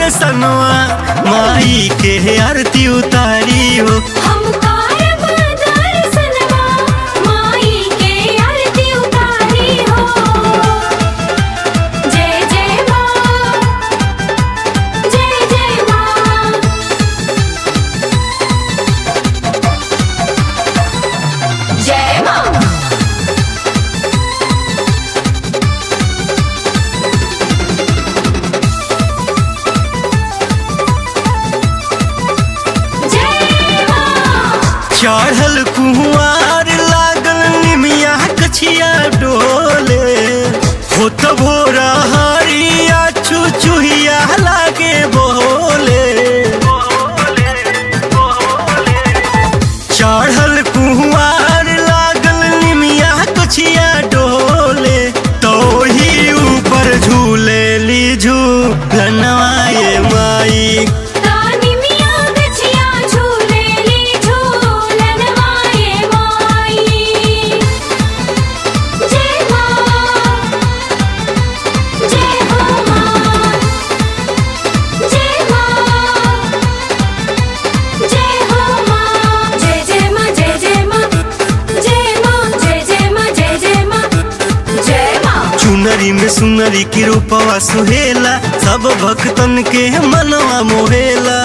दर्शनवा माई के आरती उतारी हो हम कारब दर्शनवा माई के आरती उतारी हो जय जय माँ जय जय माँ जय माँ जय माँ चढ़ल कुंवार लागल निमिया कछिया डोले होत भोरा हरिया चुचुहिया लागे बोले चढ़ल कुंवार लागल निमिया कछिया डोले तो ही ऊपर झूले ली झूलनवाए माई तानी मिया गछिया झूले ली झूलन माए माई जय माँ जय हो माँ जय माँ जय हो माँ जय जय माँ जय जय माँ जय माँ जय जय माँ जय जय माँ जय माँ चुनरी में सुनरी की रूपवा सुहेला सब भक्तन के मनवा मोहेला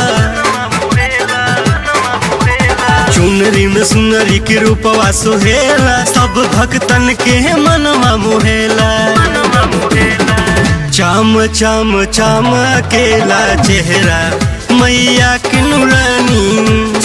चुनरी में सुनरी की रूपवा सुहेला सब भक्तन के मनवा मोहेला चाम चाम चाम अकेला चेहरा मैया के नुरानी